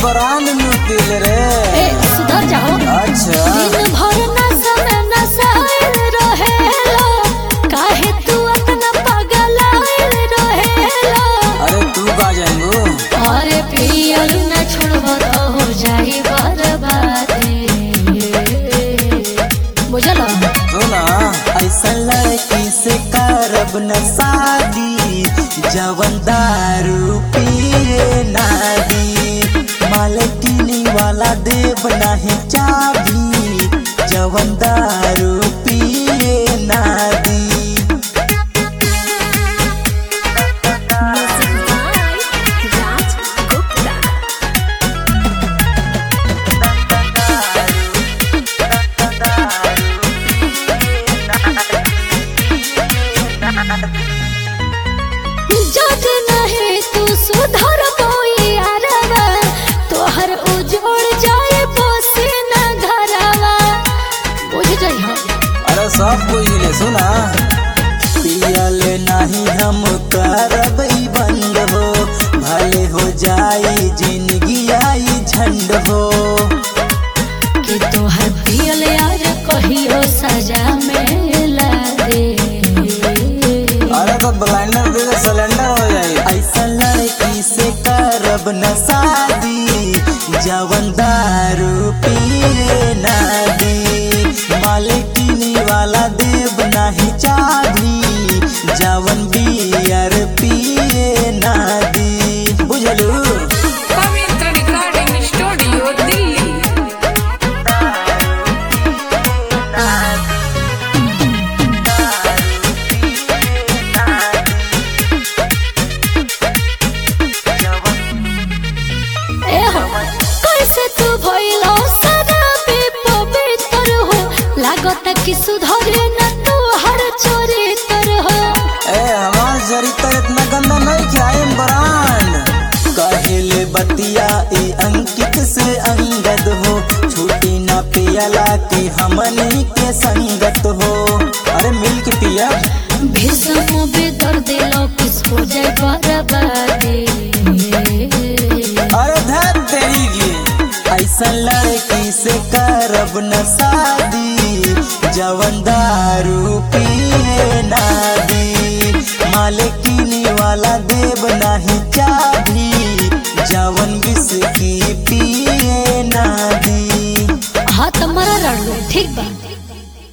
Brand मिलती रे ए सुधर जाओ अच्छा दिन भर नशा में नशाइल रहेला काहे तू इतना पगलाइल रहेला अरे तू का जाएंगू अरे पियल न छोड़ब तो हो जाई बर्बादी बुझल सुना ऐसा लड़की से करब न शादी जवन दारू पिए ना दी मालकिनी वाला देव नहीं चाबी जवन दारू पिए ना दी Raj Gupta. जज नहीं तू सुधर यारवा तोहर उजोड़ जाए बसे न घरवा बुझ जइहो अरे सब कुछ ले सुना पियल नहीं हम करब ई बंद हो भले हो जाई जिंदगी आई झंड हो कि तोहर पियल यार कहियो सजा में ला दे अरे तो ब्लाइंडर दे दे सिलेंडर हो जाए ऐसा लड़की से करब न शादी जवन दारू पिए ना दी मालिकिनी वाला देव नहीं चाबी जवन बियर पिए ना दी बुझलू Pavitra Recording Studio, Delhi. ए हो कैसे तू भइलो सदा पे पवित्र हो लागत कि सुधरे न तू हर चोरी कर हो ए हमार चरित्र इतना गंदा नहीं क्या ब्रांड कहेले बतिया ई अंकित से अंगद हो छुट्टी ना पियला की हमनी के संगत हो अरे मिल के पिया भीषम बेदर दिलो किसको जय बर्बादी अरे धर तेरी की ऐसा लड़की से करब न शादी जवन दारू पिए ना दी मालिकिनी वाला देव नहीं चाबी जवन विस्की पिए ना दी हाँ तुम्हारा रण ठीक बा